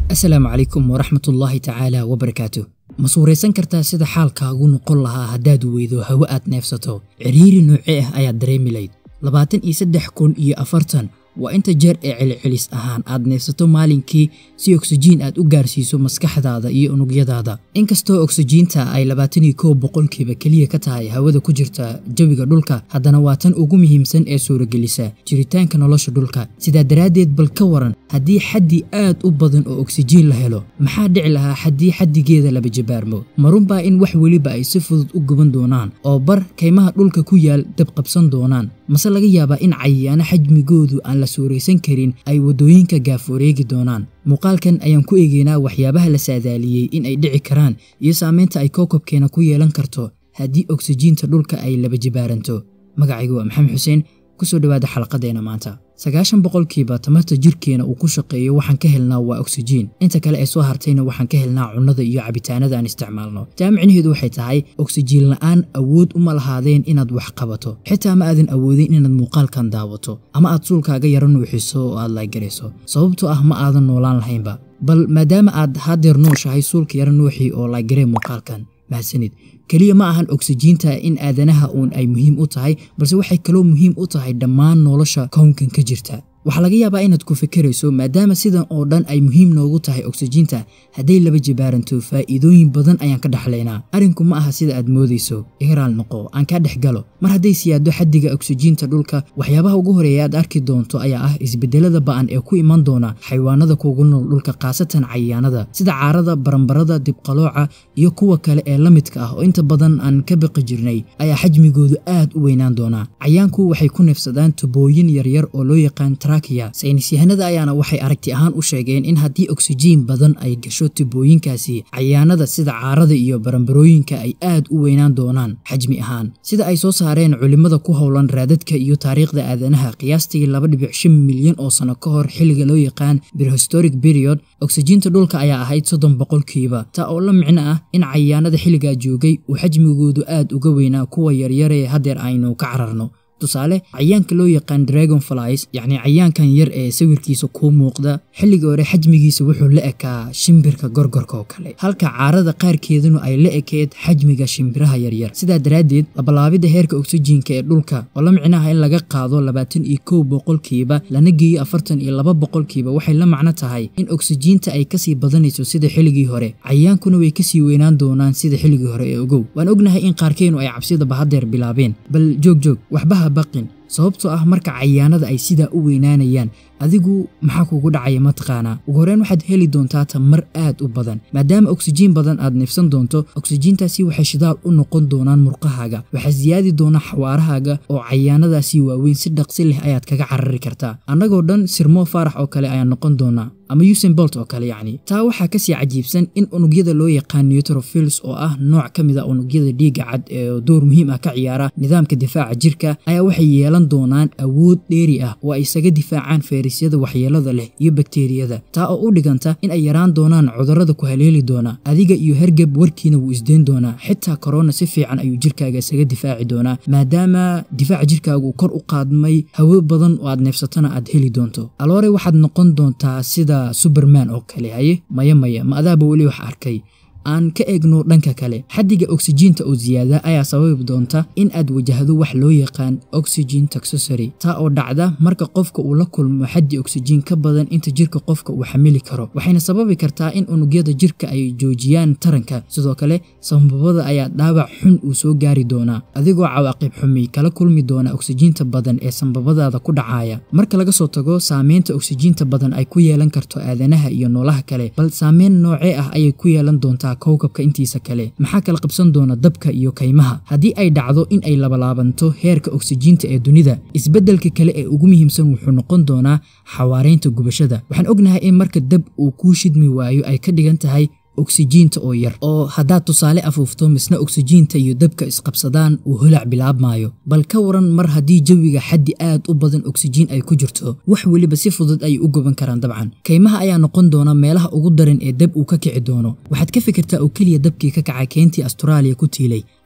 asalaamu calaykum waraxmatullaahi tacaala wabarakaatu ma suuraysan kartaa sida xaalkaagu noqon lahaa haddaad weydo hawo aad neefsato cidhiiri noocee ah ayaad dareemi layd labaatan iyo saddex kun iyo afartan waa inta jeer ee celcelis ahaan aad neefsato maalinkii si oksijiin aad u gaarsiiso maskaxdaada iyo unugyadaada inkastoo oksijiinta ay labaatan iyo kow boqolkiiba keliya ka tahay hawada ku jirta jawiga dhulka haddana waa tan ugu muhiimsan ee suuragelisa jiritaanka nolosha dhulka sidaa daraaddeed bal ka waran haddii xaddi aad u badan oo oksijiin la helo maxaa dhici lahaa haddii xaddigeeda laba jabaarmo marunbaa in wax weliba ay si fudud u guban doonaan oo bar kaymaha dhulka ku yaal dabqabsan doonaan mase laga yaabaa in cayayaano xajmigoodu aan la suuraysan karin ay waddooyinka gaaforeegi doonaan muuqaalkan ayaan ku eegeynaa waxyaabaha la saadaaliyey in ay dhici karaan iyo saamaynta ay kookobkeena ku yeelan karto haddii oksijiinta dhulka ay laba jibaaranto magacaygu waa maxamed xuseen kusoo dhawaada xalaqadeena maanta sagaashan boqolkiiba tamarta jirkeena uu ku shaqeeyo waxaan ka helnaa waa oksijiin inta kale ee soo hartayna waxaan ka helnaa cunnada iyo cabitaanada aan isticmaalno taa micnaheedu waxay tahay oksijiin la'aan awood uma lahaadeen inaad wax qabato xitaa ma aadan awoodin inaad muuqaalkan daawato ama aad suulkaaga yaro nuuxiso oo aad laagarayso sababtoo ah ma aadan noolaan lahaynba bal maadaama aad hadeer nooshahay suulka yaro nuuxii oo laagaree muuqaalkan mahadsanid keliya ma ahan oksijiinta in aadanaha uun ay muhiim u tahay balse waxay kaloo muhiim u tahay dhammaan nolosha kownkan ka jirta waxaa laga yaabaa inaad ku fikirayso maadaama sidan oo dhan ay muhiim noogu tahay oksijiinta hadday laba jibaaranto faa'iidooyin badan ayaan ka dhexlaynaa arrinku ma aha sida aad moodayso ihraal noqo aan kaa dhex galo mar hadday siyaado xaddiga oksijiinta dhulka waxyaabaha ugu horeeya aad arki doonto ayaa ah isbedelada ba'an ee ku iman doona xayawaanada kuugu nool dhulka khaasatan cayayaanada sida caarada barambarada dibqalooca iyo kuwa kale ee la midka ah oo inta badan aan ka baqi jirnay ayaa xajmigoodu aad u weynaan doonaa cayaanku waxay ku neefsadaan tubooyin yaryar oo loo yaqaan saynis yahanada ayaana waxay aragti ahaan u sheegeen in haddii oksijiin badan ay gasho tubooyinkaasi cayaanada sida caarada iyo barambarooyinka ay aad u weynaan doonaan xajmi ahaan sida ay soo saareen culimmada ku howlan raadadka iyo taariikhda aadanaha qiyaastii laba dhibic shan milyan oo sano ka hor xilliga loo yaqaan birhistoric period oksijiinta dhulka ayaa ahayd soddon boqolkiiba taa oo la micno ah in cayaanada xilligaa joogay uu xajmigoodu aad uga weynaa kuwa yaryaree haddeer aynu ka cararno tusaale cayaanka loo yaqaan dragon flies yacni cayaankan yar ee sawirkiisa kuu muuqda xilliga hore xajmigiisa wuxuu la ekaa shimbirka gorgorka oo kale halka caarada qaarkeeduna ay la ekeed xajmiga shimbiraha yaryar sidaa daraaddeed labalaabidda heerka oksijiinka ee dhulka oo la micnaha in laga qaado labaatan iyo kow boqolkiiba lana geeyo afartan iyo laba boqolkiiba waxay la macno tahay in oksijiinta ay kasii badanayso sida xilligii hore cayaankuna way kasii weynaan doonaan sida xilligii hore ee ogow waan ognahay in qaarkeenu ay cabsidaba haddeer bilaabeen bal joog joog waxbaha baqin sababtoo ah marka cayaanada ay sidaa u weynaanayaan adigu maxaa kugu dhacaya mataqaanaa ugu horreyn waxaad heli doontaa tamar aad u badan maadaama oksijiin badan aad neefsan doonto oksijiintaasi waxay shidaal u noqon doonaan murqahaaga waxaa siyaadi doona xawaarahaaga oo cayaanadaasi waaweyn si dhaqsi leh ayaad kaga carari kartaa annagoo dhan sirmoo faarax oo kale ayaan noqon doonaa ama usain bolt oo kale yacni taa waxaa kasii cajiibsan in unugyada loo yaqaan neutrophils oo ah nooc ka mid a unugyada dhiigga cad ee door muhiim ah ka ciyaara nidaamka difaaca jirka ayaa waxay yeelan doonaan awood dheeri ah oo ay isaga difaacaan feerisyada waxyeelada leh iyo bakteeriyada taa oo u dhiganta in ay yaraan doonaan cudurrada ku haleeli doona adiga iyo hergeb warkiina wuu isdeen doonaa xitaa korona si fiican ayuu jirkaaga isaga difaaci doonaa maadaama difaaca jirkaagu kor u qaadmay hawo badan oo aad neefsatana aad heli doonto aloore waxaad noqon doontaa sida suberman oo kale haye maya maya ma adaaba weli wax arkay aan ka eegno dhanka kale xaddiga oksijiinta oo siyaada ayaa sababi doonta in aad wajahdo wax loo yaqaan oxygen toxosory taa oo dhacda marka qofka uu la kulmo xaddi oksijiin ka badan inta jirka qofka uu xamili karo waxayna sababi kartaa in unugyada jirka ay joojiyaan taranka sidoo kale sambabada ayaa dhaawac xun uu soo gaari doonaa adigoo cawaaqib xumi kala kulmi doona oksijiinta badan ee sambabadaada ku dhacaya marka laga soo tago saameynta oksijiinta badan ay ku yeelan karto aadanaha iyo noolaha kale bal saameyn noocee ah ayay ku yeelan doontaa kowkabka intiisa kale maxaa kala qabsan doona dabka iyo kaymaha haddii ay dhacdo in ay labalaabanto heerka oksijiinta ee dunida isbeddelka kale ee ugu muhiimsan wuxuu noqon doonaa xawaaraynta gubashada waxaan ognahay in marka dab uu kuu shidmi waayo ay ka dhigan tahay oksijiinta oo yar oo haddaad tusaale afuufto misna oksijiinta iyo dabka isqabsadaan uu holac bilaabmaayo bal ka waran mar haddii jawiga xaddi aad u badan oksijiin ay ku jirto wax weliba si fudud ayay u goban karaan dabcan kaymaha ayaa noqon doona meelaha ugu daran ee dab uu ka kici doono waxaad ka fikirtaa oo keliya dabkii ka kacay keentii asturaaliya ku tiilay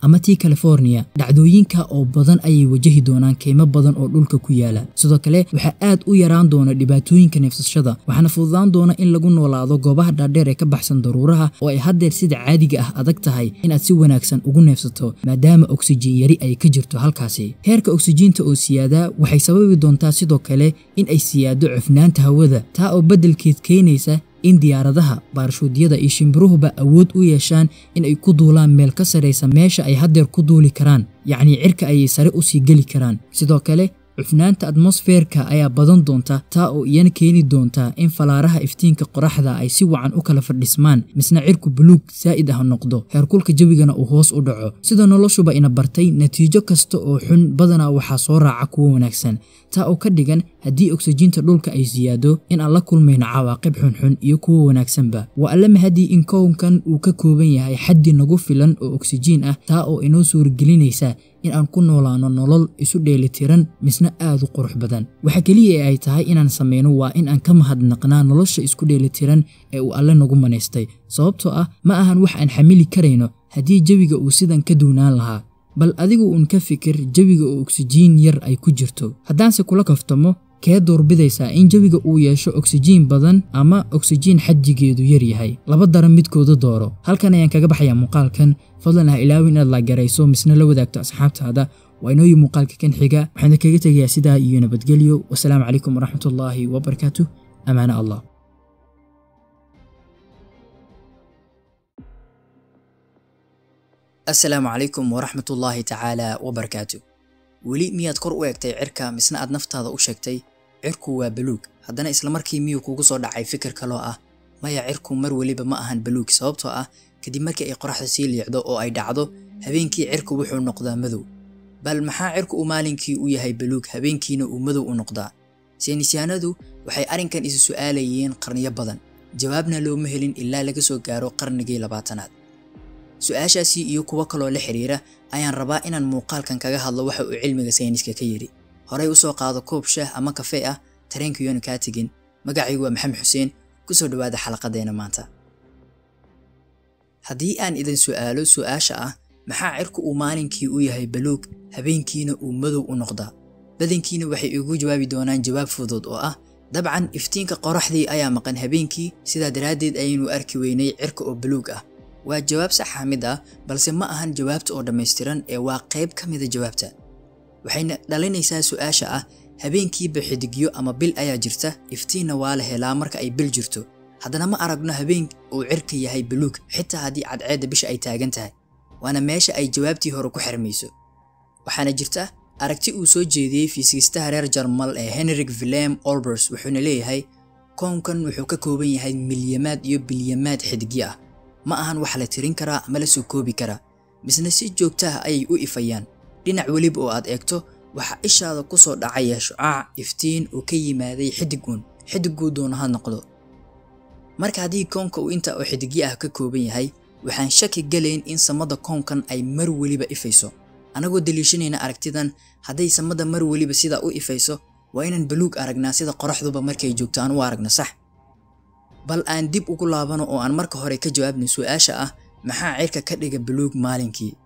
ama tii california dhacdooyinka oo badan ayay wajahi doonaan keymo badan oo dhulka ku yaala sidoo kale waxaa aad u yaraan doona dhibaatooyinka neefsashada waxaana fududaan doona in lagu noolaado goobaha dhaadheer ee ka baxsan daruuraha oo ay haddeer sida caadiga ah adag tahay inaad si wanaagsan ugu neefsato maadaama oksijiin yari ay ka jirto halkaasi heerka oksijiinta oo siyaadaa waxay sababi doontaa sidoo kale in ay siyaado cufnaanta hawada taa oo beddelkeed keenaysa in diyaaradaha baarshuudyada iyo shimbiruhuba awood u yeeshaan in ay ku duulaan meel ka saraysa meesha ay haddeer ku duuli karaan yacnii cirka ayay sare u sii geli karaan sidoo kale cufnaanta atmosfeerka ayaa badan doonta taa oo iyana keeni doonta in falaaraha iftiinka qoraxda ay si wacan u kala fadhismaan misna cirku buluug saa'id ah noqdo heerkulka jawigana uu hoos u dhaco sida noloshuba ina bartay natiijo kasta oo xun badanaa waxaa soo raaca kuwo wanaagsan taa oo ka dhigan haddii oksijiinta dhulka ay siyaado in aan la kulmayno cawaaqib xunxun iyo kuwo wanaagsanba waa alla mahadii in kownkan uu ka kooban yahay xaddi nagu filan oo oksijiin ah taa oo inoo suuragelinaysa in aan ku noolaano nolol isu dheelitiran misna aad u qurux badan waxa keliya ee ay tahay inaan samayno waa in aan ka mahadnaqnaa nolosha isku dheelitiran ee uu alle nagu manaystay sababtoo ah ma ahan wax aan xamili karayno haddii jawiga uu sidan ka duunaan lahaa bal adigu uun ka fikir jawiga oo oksijiin yar ay ku jirto haddaanse kula kaftamo kee doorbidaysaa in jawiga uu yeesho oksijiin badan ama oksijiin xajigeedu yar yahay laba daran midkooda dooro halkan ayaan kaga baxayaa muuqaalkan fadlan ha ilaawin inaad laagarayso misna la wadaagto asxaabtaada waa inooyi muuqaalka kan xiga waxaana kaga tegayaa sidaa iyo nabadgelyo wasalaamu calaykum waraxmatullaahi wabarakaatuh amaana allah asalaamu calaykum waraxmatullaahi tacaala wabarakaatu weli miyaad kor u eegtay cirka misna aad naftaada u sheegtay cirku waa baluug haddana islamarkii miyuu kugu soo dhacay fikir kaloo ah maya cirku mar weliba ma ahan baluug sababtoo ah kadib markii ay qoraxda sii liicdo oo ay dhacdo habeenkii cirku wuxuu noqdaa madow bal maxaa cirku uu maalinkii u yahay baluug habeenkiina uu madow u noqdaa saynisyaanadu waxay arrinkan isu su'aalayeen qarniyo badan jawaabna looma helin ilaa laga soo gaaro qarnigii labaatanaad su-aashaasi iyo kuwo kaloo la xiriira ayaan rabaa inaan muuqaalkan kaga hadlo waxa uu cilmiga sayniska ka yidhi horey usoo qaado koob shaah ama kafee ah tareenkayoona kaa tegin magacaygu waa maxamed xuseen kusoo dhawaada xalaqadeena maanta haddii aan idin su'aalo su-aasha ah maxaa cirku uu maalinkii u yahay baluug habeenkiina uu madow u noqdaa badankiina waxay igu jawaabi doonaan jawaab fudud oo ah dabcan iftiinka qoraxdii ayaa maqan habeenkii sidaa daraaddeed ayaynu arki weynay cirka oo baluug ah waa jawaab saxa mid ah balse ma ahan jawaabta oo dhammaystiran ee waa qayb ka mida jawaabta waxayna dhalinaysaa su-aasha ah habeenkiiba xidigyo ama bil ayaa jirta iftiinna waa la helaa marka ay bil jirto haddana ma aragno habeen uu cirka yahay baluug xitaa haddii cadceedda bisha ay taagan tahay waana meesha ay jawaabtii hore ku xirmayso waxaana jirta aragti uu soo jeediyey fiisigistaha reer jarmal ee henrik vilem olbers wuxuuna leeyahay kownkan wuxuu ka kooban yahay milyamaad iyo bilyamaad xidigyo ah ma ahan wax la tirin karaa ama la soo koobi karaa misna si joogta ah ayay u ifayaan dhinac weliba oo aad eegto waxaa ishaada ku soo dhacaya shucaac iftiin oo ka yimaaday xidiguun xidiguu doona ha noqdo marka haddii koonka uu inta oo xidigyo ah ka kooban yahay waxaan shaki galayn in samada koonkan ay mar weliba ifayso anagoo daliishanayna aragtidan hadday samada mar weliba sidaa u ifayso waa inaan baluug aragnaa sida qoraxduba markay joogto aan u aragno sax bal aan dib ugu laabano oo aan marka hore ka jawaabno su-aasha ah maxaa cirka ka dhiga baluug maalinkii